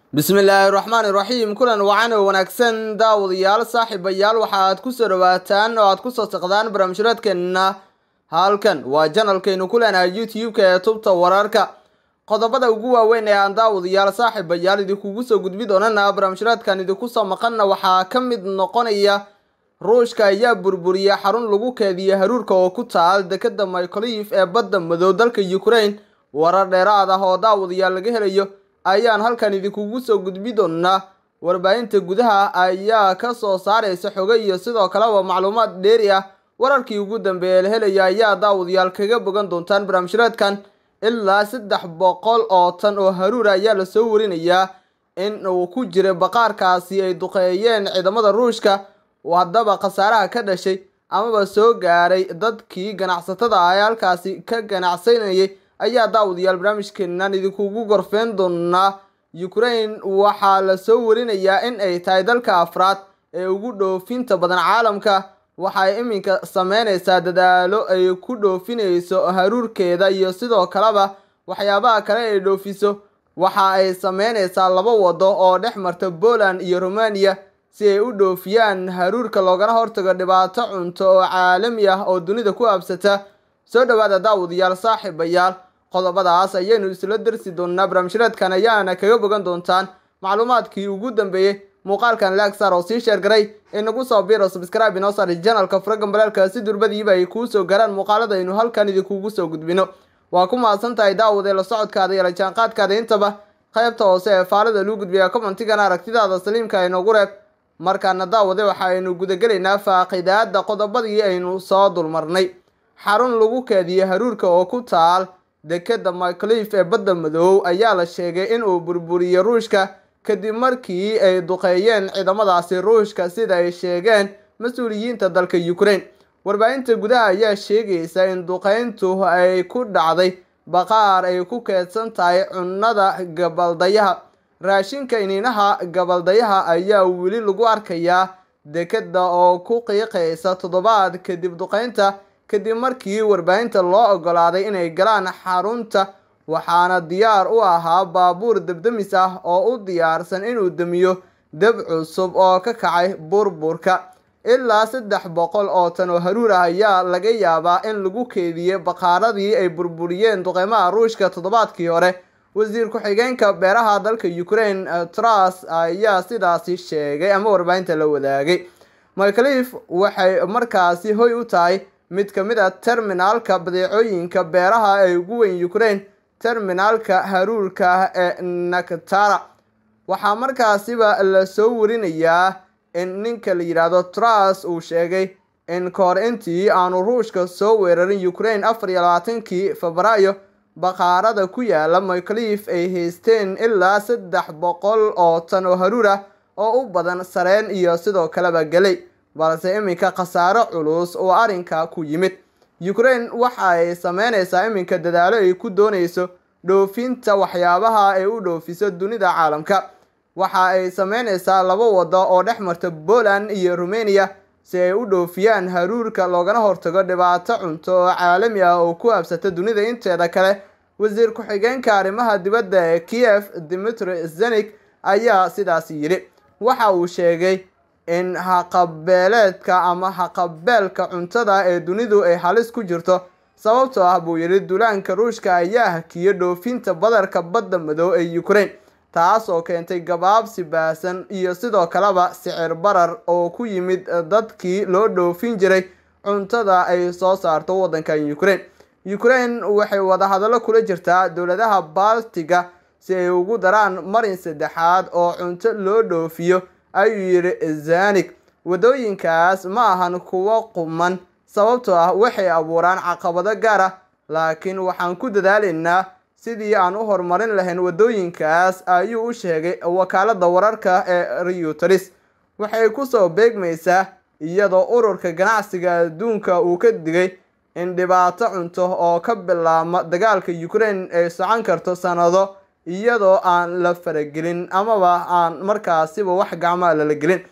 bismillaahi raxmaani raxiim kulan wacan oo wanaagsan daawadayaal saaxiibayaal waxa aad kusoo dhawaataan oo aad kusoo saqdaan barnaamijyadeedkeenna halkan waa janalkaynu ku leenahay youtube-ka ee tubta wararka qodobada ugu waaweyn ee aan daawadayaal saaxiibayaal idinkugu soo gudbi doonana barnaamijyadeedkan idinku soo maqanna waxaa ka mid noqonaya ruushka ayaa burburiya xarun lagu keediya haruurka oo ku taal dekeda mycolif ee badda madow dalka ukraine warar dheeraad ah oo daawadayaal laga helayo ayaan halkan idinkugu soo gudbi doonaa warbaahinta gudaha ayaa ka soo saaraysa xogo iyo sidoo kaleba macluumaad dheeri ah wararkii ugu dambeeye la helaya ayaa daawadayaal kaga bogan doontaan barnaamijyadeedkan ilaa saddex boqol oo tan oo haruura ayaa lasoo warinayaa in uu ku jira baqaarkaasi ay duqeeyeen ciidamada ruushka haddaba khasaaraha ka dhashay amaba soo gaaray dadkii ganacsatada ah ee halkaasi ka ganacsanayay ayaa daawadayaal barnaamijkeenan idinkugu gorfeen doonaa ukraine waxaa lasoo warinayaa in ay tahay dalka afraad ee ugu dhoofinta badan caalamka waxay iminka sameyneysaa dadaalo ay ku dhoofinayso haruurkeeda iyo sidoo kaleba waxyaabaha kale ay dhoofiso waxa ay sameyneysaa laba wado oo dhex marta poland iyo romania si ay u dhoofiyaan haruurka loogana hortago dhibaato cunto oo caalami ah oo dunida ku absata soo dhawaada daawadayaal saaxiibayaal qodobadaas ayaynu isla darsi doonaa barnaamijyadeedkan ayaana kaga bogan doontaan macluumaadkii ugu dambeeyey muuqaalkan lagsar oo sii sheergaray inagu soo biro subscribe inoo saari janalka furagan balaalka si durbadiiba ay kuu soo garaan muuqaalada aynu halkan idinkugu soo gudbino waa ku mahadsan tahay daawade la socodkaada iyo la jaanqaadkaada intaba qaybta hoose ee faalada luu gudbiya commentigana aragtidaada saliimka inoogu reeb markaana daawade waxa aynu gudagelaynaa faaqidaada qodobadii aynu soo dulmarnay xarun lagu keediye haruurka oo ku taal dekeda myclif ee badda madow ayaa la sheegay in uu burburiyey ruushka kadib markii ay duqeeyeen ciidamadaasi ruushka sida ay sheegeen mas-uuliyiinta dalka ukraine warbaahinta gudaha ayaa sheegaysa in duqeyntu ay ku dhacday baqaar ay ku keedsan tahay cunnada gabaldayaha raashinka iniinaha gabaldayaha ayaa weli lagu arkayaa dekeda oo ku qiiqaysa toddobaad kadib duqeynta kadib markii warbaahinta loo ogolaaday inay galaan xarunta waxaana diyaar u ahaa baabuur debdemis ah oo u diyaarsan inuu damiyo deb cusub oo ka kacay burburka ilaa saddex boqol oo tan oo haruur ah ayaa laga yaabaa in lagu keediyey baqaaradii ay burburiyeen duqeymaha ruushka toddobaadkii hore wasiir ku-xigeenka beeraha dalka ukraine tras ayaa sidaasi sheegay ama warbaahinta la wadaagay myclif waxay markaasi hoy u tahay mid ka mid a terminaalka badeecooyinka beeraha ee ugu weyn ukraine terminaalka haruurka ee naktara waxaa markaasiba lasoo warinayaa in ninka la yidhaahdo tras uu sheegay in kahor intii aanu ruushka soo weerarin ukraine afar iyo labaatankii febraayo baqaarada ku yaala myclif ay haysteen ilaa saddex boqol oo tan oo haruur ah oo u badan sareen iyo sidoo kaleba gelay balse iminka khasaaro culus oo arrinka ku yimid ukraine waxa ay sameyneysaa iminka dadaalo ay ku dooneyso dhoofinta waxyaabaha ay u dhoofiso dunida caalamka waxa ay sameyneysaa laba wado oo dhex marta poland iyo romania si ay u dhoofiyaan haruurka loogana hortago dhibaato cunto oo caalami ah oo ku habsata dunida inteeda kale wasiir ku-xigeenka arrimaha dibadda ee kiev dimitri zenik ayaa sidaasi yidhi waxa uu sheegay in haqabeeleedka ama haqabeelka cuntada ee dunidu ay halis ku jirto sababtoo ah buu yidhi duulaanka ruushka ayaa hakiyo dhoofinta badarka badda madow ee ukraine taas oo keentay gabaabsi baasan iyo sidoo kaleba sicir barar oo ku yimid dadkii loo dhoofin jiray cuntada ay soo saarto waddankan ukraine ukraine waxay wadahadallo kula jirtaa dowladaha baltiga si ay ugu daraan marin saddexaad oo cunto loo dhoofiyo ayuu yidhi zanig waddooyinkaas ma ahan kuwo quman sababtoo ah waxay abuuraan caqabado gaar ah laakiin waxaan ku dadaalaynaa sidii aan u horumarin lahayn waddooyinkaas ayuu u sheegay wakaalada wararka ee reuters waxay kusoo beegmaysaa iyadoo ururka ganacsiga adduunka uu ka digay in dhibaato cunto oo ka bilaabma dagaalka ukraine ay socon karto sanado iyadoo aan la faragelin amaba aan markaasiba wax gacmaa lala gelin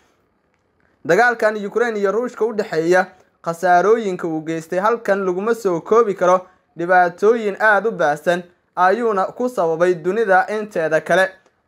dagaalkan ukraine iyo ruushka u dhexeeya khasaarooyinka uu geystay halkan laguma soo koobi karo dhibaatooyin aada u baahsan ayuuna ku sababay dunida inteeda kale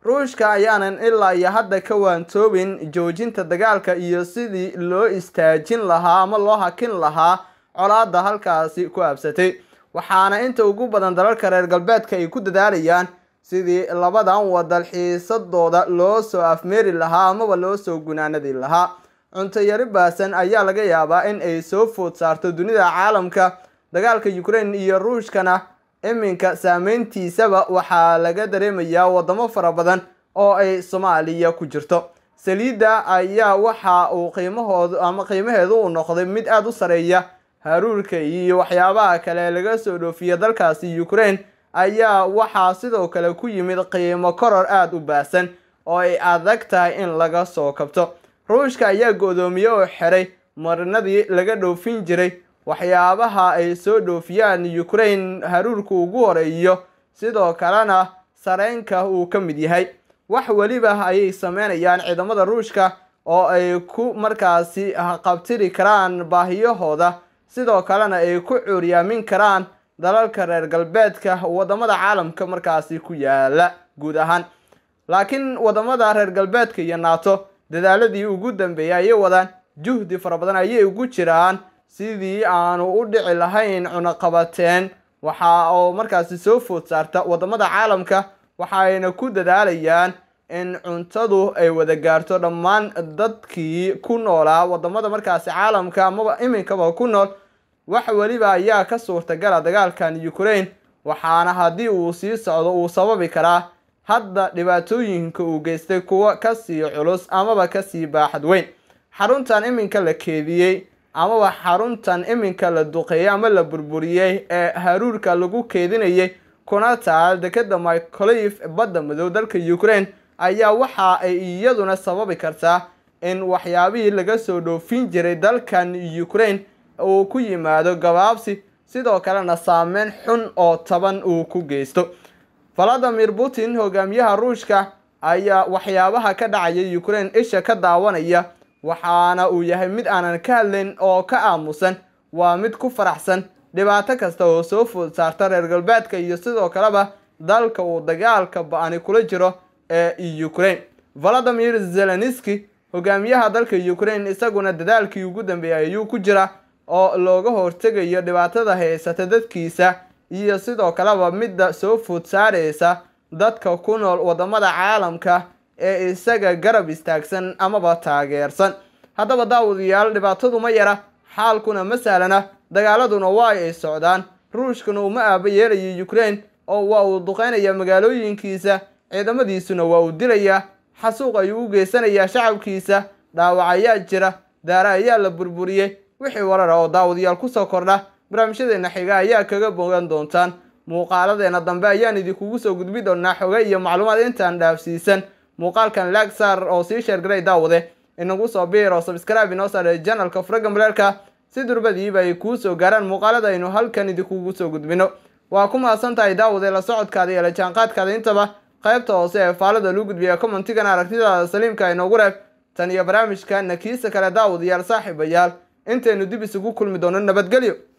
ruushka ayaanan ilaa iyo hadda ka waantoobin joojinta dagaalka iyo sidii loo istaajin lahaa ama loo hakin lahaa colaadda halkaasi ku aabsatay waxaana inta ugu badan dalalka reer galbeedka ay ku dadaalayaan sidii labadan wadal xiisadooda loo soo afmeeri lahaa amaba loo soo gunaanadi lahaa cunto yari baasan ayaa laga yaabaa in ay soo food saarto dunida caalamka dagaalka ukraine iyo ruushkana iminka saameyntiisaba waxaa laga dareemayaa wadamo fara badan oo ay soomaaliya ku jirto saliidda ayaa waxa uu qiimahoodu ama qiimaheedu uu noqday mid aada u sareeya haruurka iyo waxyaabaha kale laga soo dhoofiya dalkaasi ukraine ayaa waxaa sidoo kale ku yimid qiimo koror aada u baasan oo ay adag tahay in laga soo kabto ruushka ayaa go-doomiye oo xiray marinadii laga dhoofin jiray waxyaabaha ay soo dhoofiyaan ukraine haruurka ugu horeeyo sidoo kalena sareynka uu ka mid yahay wax weliba ayay sameynayaan ciidamada ruushka oo ay ku markaasi qabtiri karaan baahiyahooda sidoo kalena ay ku cuuryaamin karaan dalalka reer galbeedka wadamada caalamka markaasi ku yaala guud ahaan laakiin wadamada reer galbeedka iyo nato dadaaladii ugu dambeeyay ayay wadaan juhdi fara badan ayay ugu jiraan sidii aanu u dhici lahayn cunaqabateen waxa oo markaasi soo food saarta wadamada caalamka waxayna ku dadaalayaan in cuntadu ay wada gaarto dhammaan dadkii ku noolaa wadamada markaasi caalamka amaba iminkaba ku nool wax weliba ayaa ka suurtagala dagaalkan ukraine waxaana haddii uu sii socdo uu sababi karaa hadda dhibaatooyinka uu geystay kuwa kasii culus amaba kasii baaxad weyn xaruntan iminka la keediyey amaba xaruntan iminka la duqeeyey ama la burburiyey ee haruurka lagu keedinayay kuna taal dekeda micolive badda madow dalka ukraine ayaa waxa ay iyaduna sababi kartaa in waxyaabihii laga soo dhoofin jiray dalkan ukraine uu ku yimaado gabaabsi sidoo kalena saameyn xun oo taban uu ku geysto valadimir putin hogaamiyaha ruushka ayaa waxyaabaha ka dhacaya ukraine isha ka daawanaya waxaana uu yahay mid aanan ka hadlayn oo ka aamusan waa mid ku faraxsan dhibaato kasta oo soo food saarta reer galbeedka iyo sidoo kaleba dalka uu dagaalka ba-ani kula jiro ee ukraine valadimir zelenski hogaamiyaha dalka ukraine isaguna dadaalkii ugu dambeeyay ayuu ku jira oo looga hortegayo dhibaatada haysata dadkiisa iyo sidoo kaleba midda soo food saareysa dadka ku nool wadamada caalamka ee isaga garab istaagsan amaba taageersan haddaba daawadayaal dhibaatadu ma yara xaalkuna ma sahlana dagaaladuna waa ay socdaan ruushkuna uma aaba yeelaya ukraine oo waa uu duqeynaya magaalooyinkiisa ciidamadiisuna waa uu dilayaa xasuuq ayuu u geysanayaa shacabkiisa dhaawac ayaa jira daare ayaa la burburiyey wixii warara oo daawadayaal kusoo kordha barnaamijyadeena xiga ayaa kaga bogan doontaan muuqaaladeena dambe ayaan idinkugu soo gudbi doonaa xoge iyo macluumaad intaan dhaafsiisan muuqaalkan laag saar oo sii sheergaray daawade inagu soo biir oo sabscribe inoo saare janalka furaga maleelka si durbadiiba ay kuu soo gaaraan muuqaalada aynu halkan idinkugu soo gudbino waa ku mahadsan tahay daawade la socodkaada iyo la jaanqaadkaada intaba qaybta hoose ee faalada luu gudbiya commentigana aragtidaada saliimka inoogu reeb tan iyo barnaamijka nakiisa kale daawadayaal saaxiibayaal intaynu dib isugu kulmi doono nabadgelyo